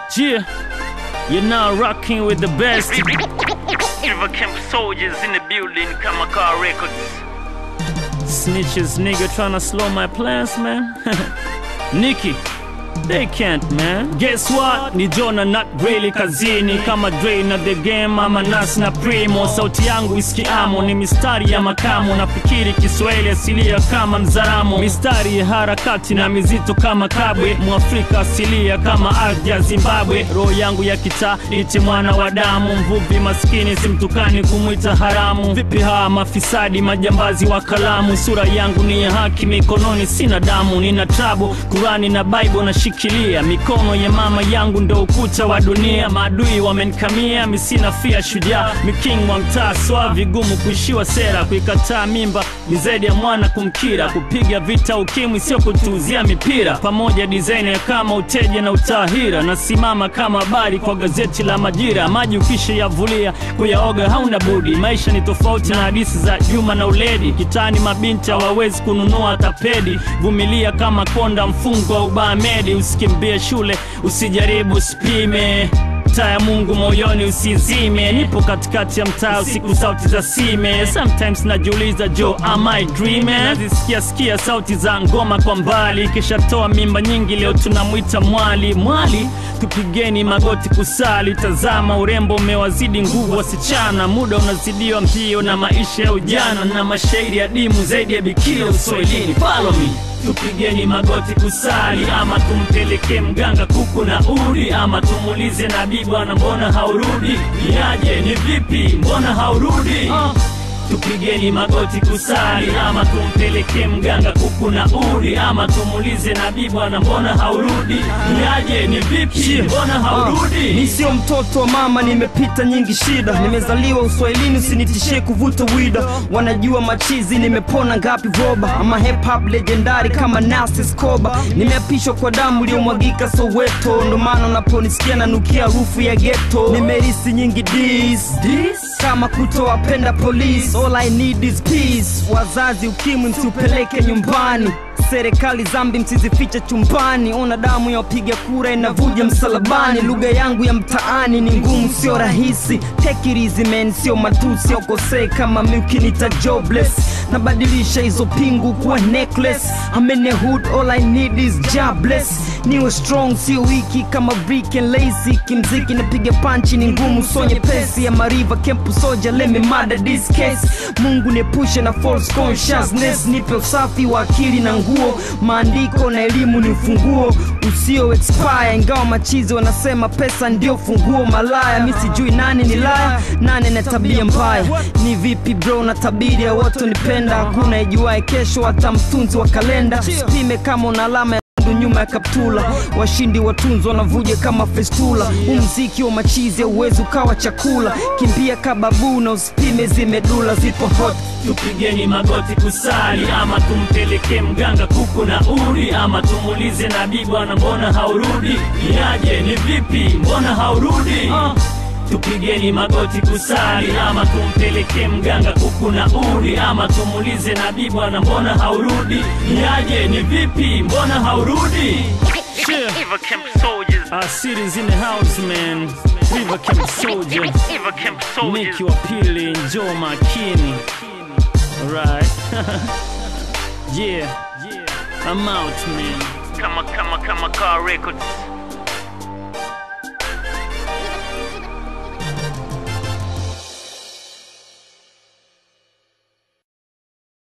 Yeah, you're now rocking with the best. River Camp soldiers in the building, Kamakar Records. Snitches, nigga, tryna slow my plans, man. Nikki, they can't, man. Guess what? Ni Jona not really kazini kama Dre na the game ama Nas na Primo. Sauti yangu isikiamo ni mistari ya makamo, nafikiri Kiswahili asilia kama Mzaramo, mistari ya harakati na mizito kama Kabwe, Mwafrika asilia kama ardhi ya Zimbabwe. Roho yangu ya kitaa iti mwana wa damu, mvuvi maskini simtukani kumwita haramu. Vipi hawa mafisadi majambazi wa kalamu? Sura yangu ni ya haki, mikononi sina damu, nina tabu Kurani na Bible nashikilia, mikono ya mama yangu ndo ukuta wa dunia. Maadui wamenikamia, mi sina fia shujaa, mi king wa mtaa swa vigumu kuishiwa sera, kuikataa mimba ni zaidi ya mwana kumkira, kupiga vita ukimwi sio kutuuzia mipira, pamoja design kama uteja na utahira, nasimama kama habari kwa gazeti la Majira, maji ukisha yavulia kuyaoga hauna budi, maisha ni tofauti na hadithi za Juma na Uledi, kitani mabinti hawawezi kununua tapedi, vumilia kama konda mfungo wa ubamedi, usikimbie shule, usijaribu usipime taa ya Mungu moyoni usizime, nipo katikati ya mtaa usiku, sauti za sime. Sometimes najiuliza jo, am I dreaming? Nazisikia sikia sauti za ngoma kwa mbali, kisha toa mimba nyingi, leo tunamwita mwali. Mwali, tupigeni magoti kusali, tazama urembo umewazidi nguvu wasichana, muda unazidiwa mbio na maisha ya ujana, na mashairi ya dimu zaidi ya bikira uswahilini. Follow me tupigeni magoti kusali, ama tumpeleke mganga kuku na udi, ama tumuulize nabii, bwana mbona haurudi? Niaje, ni vipi, mbona haurudi? Tupigeni magoti kusali, ama tumpeleke mganga kuku na udi, ama tumuulize nabii, bwana mbona haurudi? Niaje, ni vipi, mbona haurudi? Ni sio mtoto wa mama, nimepita nyingi shida, nimezaliwa uswahilini, usinitishie kuvuta wida. Wanajua machizi, nimepona ngapi voba, ama hip hop legendari kama Nas Escobar. Nimeapishwa kwa damu iliyomwagika Soweto, ndo maana unaponisikia nanukia harufu ya ghetto. Nimerisi nyingi dis kama kutowapenda polisi, all I need is peace. Wazazi ukimwi msiupeleke nyumbani serikali zambi msizifiche chumbani, ona damu ya wapiga kura inavuja msalabani. Lugha yangu ya mtaani ni ngumu, sio rahisi. Take it easy man, sio matusi au kosei kama mi ukinita jobless. Nabadilisha hizo pingu kuwa necklace. I'm in the hood, all I need is jobless. Niwe strong, sio wiki kama brick and lazy. Kimziki napiga panchi ni ngumu, so nyepesi ya mariva kempu soja, let me murder this case. Mungu niepushe na false consciousness, nipe usafi wa akili na nguo maandiko na elimu ni ufunguo usio expire ingawa machizi wanasema pesa ndio funguo malaya mi sijui nani ni laya nane na tabia mbaya ni vipi bro na tabiri ya watu nipenda hakuna ijuae kesho hata mtunzi wa kalenda sipime kama una alama ya nyekundu nyuma ya kaptula washindi watunzi wanavuja kama festula huu mziki wa machizi auwezi ukawa chakula kimbia kababu na usipime zimedula zipo hot tupigeni magoti kusali, ama tumpeleke mganga kuku na udi, ama tumuulize nabii, bwana mbona haurudi? Niaje, ni vipi, mbona haurudi? Tupigeni magoti kusali, ama tumpeleke mganga kuku na udi, ama tumuulize nabii, bwana mbona haurudi? Niaje, ni vipi, mbona haurudi? Yeah. River Camp soldiers. Our city's in the house, man. River Camp Soldier, River Camp soldiers. Nicky wa pili, njoo makini. Alright. yeah. I'm out, man. Kama Kama Kamakar Records.